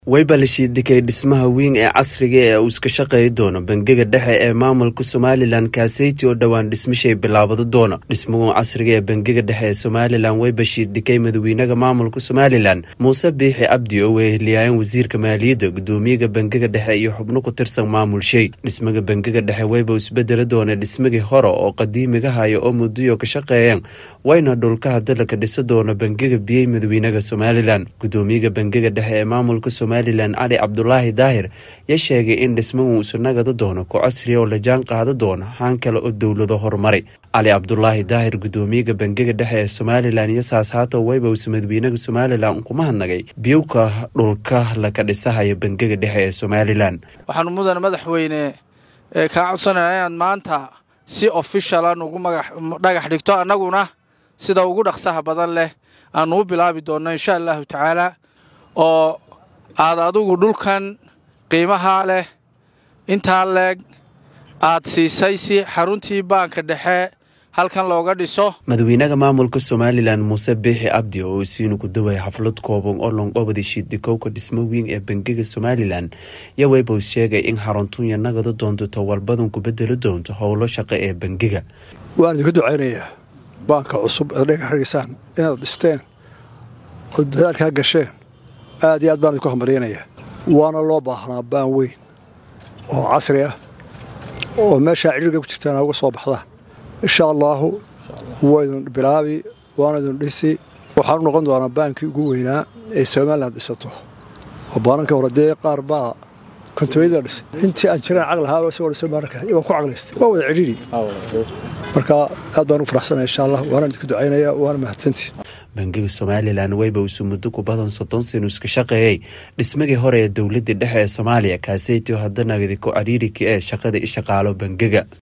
wayba la shiidikay dhismaha weyn ee casriga ee uu iska shaqeey doono bangiga dhexe ee maamulka somalilan kaaseyti oo dhowaan dhismashay bilaabado doono dhismahu casriga ee bangiga dhexe ee somalilan wayba shiidikay madawiinaha maamulka somalilan muuse biixi cabdi oo weheliyaayan wasiirka maaliyadda gudoomiyaga bangiga dhexe iyo xubno ku tirsan maamulshay dhismaga bangiga dhexe wayba isbedeli doona dhismagii hore oo qadiimiga haya oo muddoyo ka shaqeeyeen wayna dhulkaha dalka dhisa doona bangiga biyey madawiinaha somalilan gudoomiyaga bangiga dhexe ee maamulka somalilan cali cabdulaahi daahir yaa sheegay in dhismahu isu nagada doono ku casriya oo la jaan qaada doono haan kale oo dowlado horumaray cali cabdulaahi daahir gudoomiyaga bangiga dhexe ee somalilan iyo saasaato waybows madawiinaha somalilan kuma hadnagay biyowka dhulka laka dhisahaya bangiga dhexe ee somalilan waxaanu mudane madaxweyne kaa codsanayna inaad maanta si ofishala nugu dhagax dhigto annaguna sida ugu dhaqsaha badan leh aanu u bilaabi doonno insha allahu tacaala oo aad adigu dhulkan qiimaha leh intaa leeg aad siisay si xaruntii baanka dhexe halkan looga dhiso madawiinaha maamulka somalilan muuse biixi cabdi oo isiinu ku dawaya xaflad kooban oo lonqobadi shiidikowka dhismo weyn ee bangiga somalilan yaa waybows sheegay in xaruntunya nagada doonto towalbadan ku bedeli doonto howlo shaqo ee bangiga waan idinku ducaynayaa baanka cusub eed dhagaxdhigisaan inaad dhisteen oo dadaalkaa gasheen aad iyo aad baan idinku hambaryanayaa waana loo baahnaa baan weyn oo casri ah oo meeshaa cidhiirga ku jirtaan uga soo baxdaan insha allaahu waydun bilaabi waana idun dhisi waxaanu noqon doonaa baankii ugu weynaa ee somalilan dhisato oo baananka hore dee qaar baa kontabayada dhisay intii aan jiraan caqli ahaaba isagoo dhisan baananka ibaan ku caqlaystay waa wada cidhiiri marka aad baan u faraxsanaya insha allah waana idinku ducaynaya waana mahadsantii bangiga somalilan wayba isu muddo ku badan soddon sano iska shaqeeyey dhismagii hore ee dowladii dhexe ee soomaaliya kaaseyti oo haddanagadi ku cariiriki ee shaqada i shaqaalo bangiga